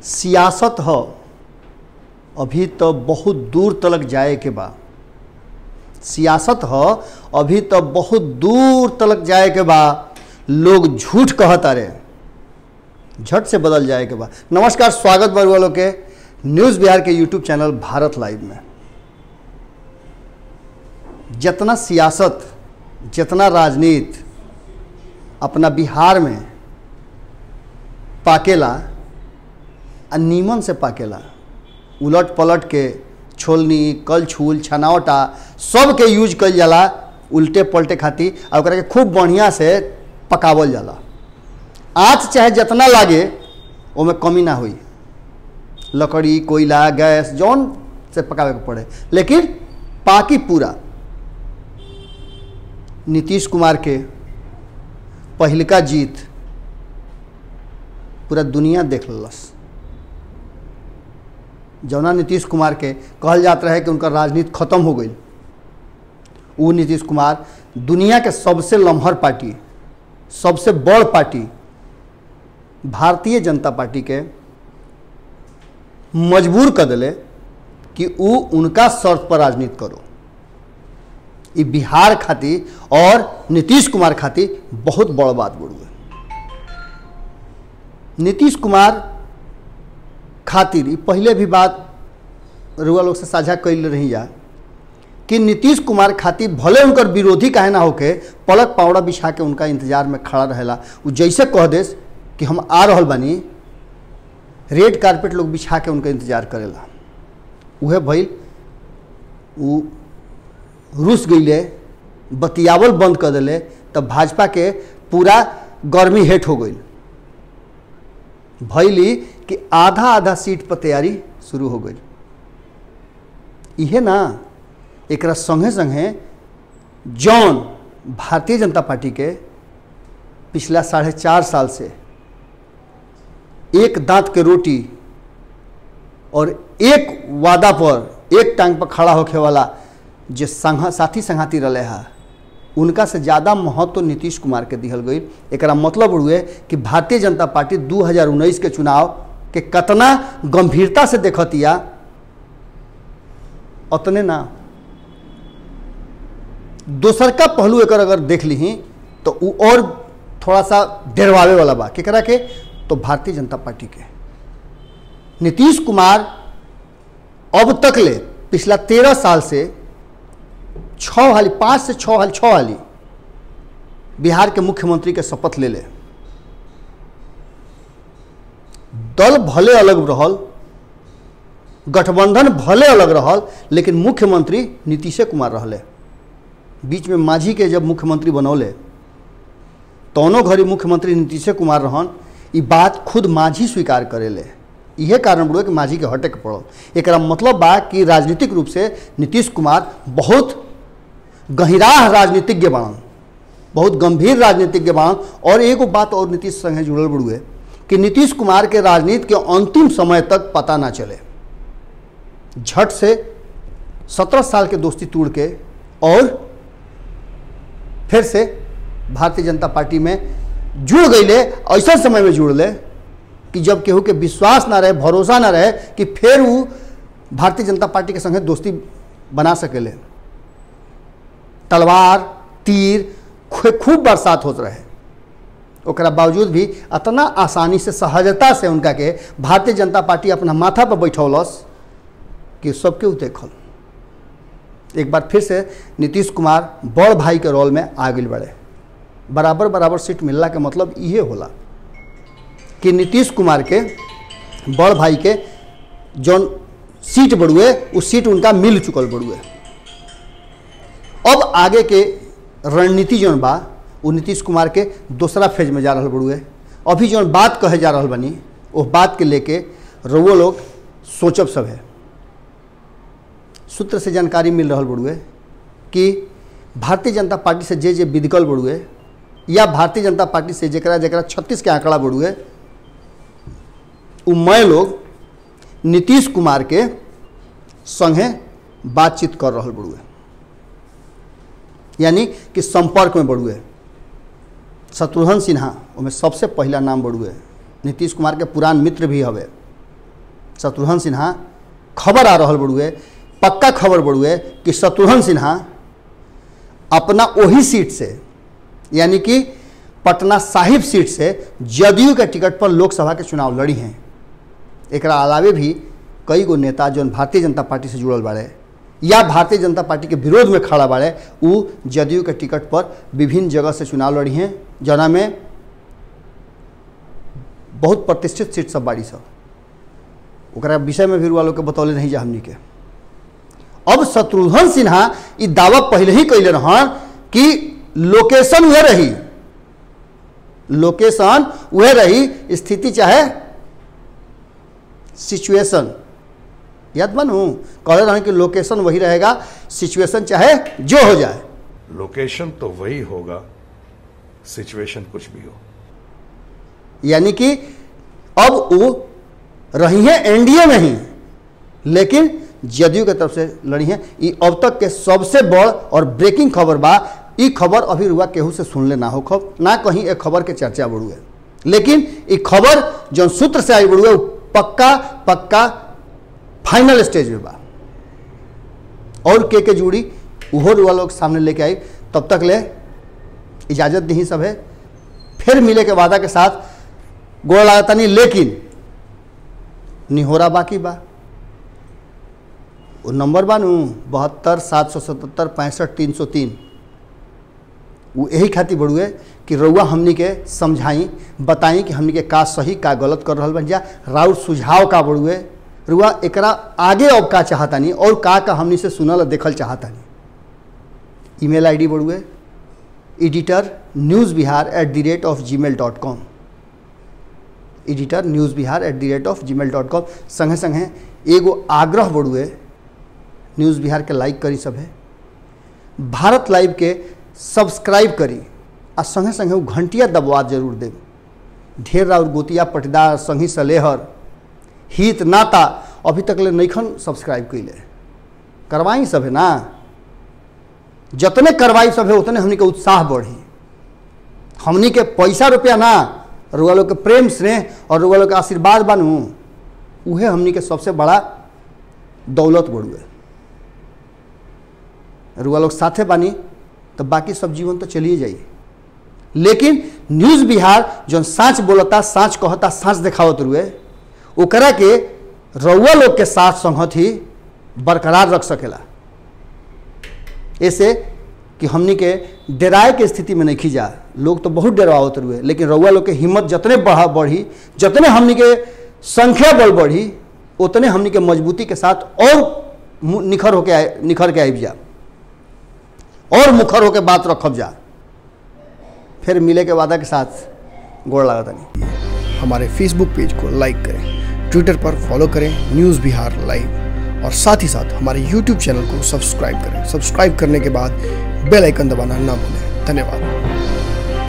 सियासत ह अभी तो बहुत दूर तलक जाए के बा सियासत ह अभी तो बहुत दूर तलक जाए के बा लोग झूठ कहता रे झट से बदल जाए के बा नमस्कार स्वागत बा वालों के न्यूज़ बिहार के यूट्यूब चैनल भारत लाइव में जितना सियासत जितना राजनीति अपना बिहार में पाकेला आ नीमन से पाकेला उलट पलट के छोलनी कल छूल छनावटा सब के यूज कइल जाला उल्टे पलटे खातिर आ ओकरा के खूब बढ़िया से पकावल जाला आँच चाहे जितना लागे ओमे कमी ना हुई लकड़ी कोयला गैस जौन से पकावे के पड़े लेकिन पाकी पूरा नीतीश कुमार के पहिलका जीत पूरा दुनिया देख लस जौना नीतीश कुमार के कहल जात रहे कि उनका राजनीति खत्म हो गई वो नीतीश कुमार दुनिया के सबसे लम्हर पार्टी सबसे बड़ पार्टी भारतीय जनता पार्टी के मजबूर कर दिले कि वो उनका शर्त पर राजनीति करो ये बिहार खातिर और नीतीश कुमार खातिर बहुत बड़ बात बुढ़ुए नीतीश कुमार खातिर ई पहले भी बात रुआ लोग से साझा कैल रही जा कि नीतीश कुमार खातिर भले उनकर विरोधी काहे ना होके पलक पावड़ा बिछा के उनका इंतजार में खड़ा रहेला वो जैसे कह देस कि हम आ रहल बानी रेड कारपेट लोग बिछा के उनका इंतजार करेला उहे भइल उ रुस गईले बतियावल बंद कर दिले तब भाजपा के पूरा गर्मी हेट हो गई भैली कि आधा आधा सीट पर तैयारी शुरू हो गई इहे ना एकरा संगे संगे जौन भारतीय जनता पार्टी के पिछला साढ़े चार साल से एक दांत के रोटी और एक वादा पर एक टांग पर खड़ा होखे वाला जे संघ साथी संघाती रहे है उनका से ज़्यादा महत्व तो नीतीश कुमार के दिहल गई एक मतलब हुए कि भारतीय जनता पार्टी 2019 के चुनाव के कतना गंभीरता से देखतिया उतने ना दोसर का पहलू एक अगर देख ली तो उ और थोड़ा सा डरवावे वाला बा केकरा के तो भारतीय जनता पार्टी के नीतीश कुमार अब तक ले पिछला तेरह साल से छः हाली पाँच से छः हाली छः हाली बिहार के मुख्यमंत्री के शपथ ले ले दल भले अलग रहल गठबंधन भले अलग रहल लेकिन मुख्यमंत्री नीतीशे कुमार रहले बीच में मांझी के जब मुख्यमंत्री बनौले तौनों घड़ी मुख्यमंत्री नीतीशे कुमार रहन ई बात खुद मांझी स्वीकार करेले इहे कारण बुढ़े कि मांझी के हटे के पड़ल एक मतलब बा कि राजनीतिक रूप से नीतीश कुमार बहुत गहिराह राजनीतिज्ञ बाणन बहुत गंभीर राजनीतिज्ञ बाणन और एगो बात और नीतीश संगे जुड़ल बुढ़ुए कि नीतीश कुमार के राजनीति के अंतिम समय तक पता ना चले झट से सत्रह साल के दोस्ती तोड़ के और फिर से भारतीय जनता पार्टी में जुड़ गईले ऐसा समय में जुड़ ले कि जब केहू के विश्वास ना रहे भरोसा ना रहे कि फिर वो भारतीय जनता पार्टी के संगे दोस्ती बना सकेले तलवार तीर खूब बरसात होत रहे ओकरा बावजूद भी इतना आसानी से सहजता से उनका के भारतीय जनता पार्टी अपना माथा पर बैठौलस कि सबके उ देखल एक बार फिर से नीतीश कुमार बड़ भाई के रोल में आ गई बड़े बराबर बराबर सीट मिलला के मतलब इहे होला कि नीतीश कुमार के बड़ भाई के जौन सीट बढ़ुए उस सीट उनका मिल चुकल बढ़ुए अब आगे के रणनीति जौन बा वो नीतीश कुमार के दूसरा फेज में जा रहा बढ़ुए अभी जौन बात कहे जा रहा बनी वो बात के लेके रउो लोग सोचब सब है सूत्र से जानकारी मिल रहा बढ़ुए कि भारतीय जनता पार्टी से जे जे विधिकल बढ़ुए या भारतीय जनता पार्टी से जरा जरा छत्तीस के आंकड़ा बढ़ुए उ मैं लोग नीतीश कुमार के संगे बातचीत कर रहा बढ़ुए यानी कि संपर्क में बढ़ुए शत्रुघ्न सिन्हा ओमें सबसे पहला नाम बढ़ुए नीतीश कुमार के पुरान मित्र भी हवे शत्रुघ्न सिन्हा खबर आ रहा बड़ुए पक्का खबर बड़ुए कि शत्रुघ्न सिन्हा अपना वही सीट से यानी कि पटना साहिब सीट से जदयू के टिकट पर लोकसभा के चुनाव लड़ी हैं एक अलावे भी कई गो नेता जौन भारतीय जनता पार्टी से जुड़ल बाड़े या भारतीय जनता पार्टी के विरोध में खड़ा बाड़े उ जदयू के टिकट पर विभिन्न जगह से चुनाव लड़ी हैं जना में बहुत प्रतिष्ठित सीट सब बाड़ी सब ओकरा विषय में भी रुआ लोग के बतौले नहीं जा हमनी के अब शत्रुघ्न सिन्हा ई दावा पहले ही कैले रहन कि लोकेशन वह रही लोकेशन वह रही स्थिति चाहे सिचुएशन याद बनू कहले रहन कि लोकेशन वही रहेगा सिचुएशन चाहे जो हो जाए लोकेशन तो वही होगा सिचुएशन कुछ भी हो यानी कि अब वो रही हैं एनडीए में ही लेकिन जदयू के तरफ से लड़ी हैं ये अब तक के सबसे बड़ और ब्रेकिंग खबर बा ई खबर अभी रुआ केहू से सुनले ना हो खब ना कहीं एक खबर के चर्चा बढ़ुए लेकिन ई खबर जो सूत्र से आई बढ़ुए पक्का पक्का फाइनल स्टेज में बा और के के जुड़ी उहो रुआ लोग सामने लेके आई तब तक ले इजाज़त दी सब है फिर मिले के वादा के साथ गोड़ लागता नहीं लेकिन निहोरा बाकी बा वो नंबर बा नू बहत्तर सात सौ सतहत्तर पैंसठ तीन सौ तीन वो यही खातिर बढ़ुए कि रउआ हमनी के समझाई बताई कि हमनी के का सही का गलत कर रहल बन जा राउर सुझाव का बढ़ुए रुआ एकरा आगे अब का चाहतानी और का का हमनी से सुनल देखल चाहतानी ईमेल आईडी बढ़ुए editor news Bihar at the rate of Gmail dot com editor news Bihar at the rate of Gmail dot com संगे संगे एगो आग्रह बढ़ुए न्यूज़ बिहार के लाइक करी सब है भारत लाइव के सब्सक्राइब करी आ संगे संगे वो घंटिया दबवा जरूर देव ढेर और गोतिया पटीदार संगी सलेहर हित नाता अभी तक ले नईखन सब्सक्राइब कैले करवाई सब है ना जतने करवाई सब है उतने हमनी के उत्साह बढ़ी हमनी के पैसा रुपया ना रुआ लोग के प्रेम स्नेह और रुआ लोग के आशीर्वाद बनू उहे हमनी के सबसे बड़ा दौलत बढ़ुए रुआ लोग साथे बानी तो बाकी सब जीवन तो चलिए जाइए लेकिन न्यूज़ बिहार जो साँच बोलता साँच कहता साँच देखावत रुए ओकरा के रउआ लोग के साथ संगत ही बरकरार रख सकेला ऐसे कि हमनी के डराए के स्थिति में नहीं खींचा लोग तो बहुत डरावत रुए लेकिन रउआ लोग के हिम्मत जतने बढ़ा बढ़ी जतने हमनी के संख्या बल बढ़ी उतने हमनी के मजबूती के साथ और मु- निखर होके आए निखर के आबि जा और मुखर होके बात रखब जा फिर मिले के वादा के साथ गोड़ लागत नहीं हमारे फेसबुक पेज को लाइक करें ट्विटर पर फॉलो करें न्यूज़ बिहार लाइव और साथ ही साथ हमारे यूट्यूब चैनल को सब्सक्राइब करें सब्सक्राइब करने के बाद बेल आइकन दबाना ना भूलें धन्यवाद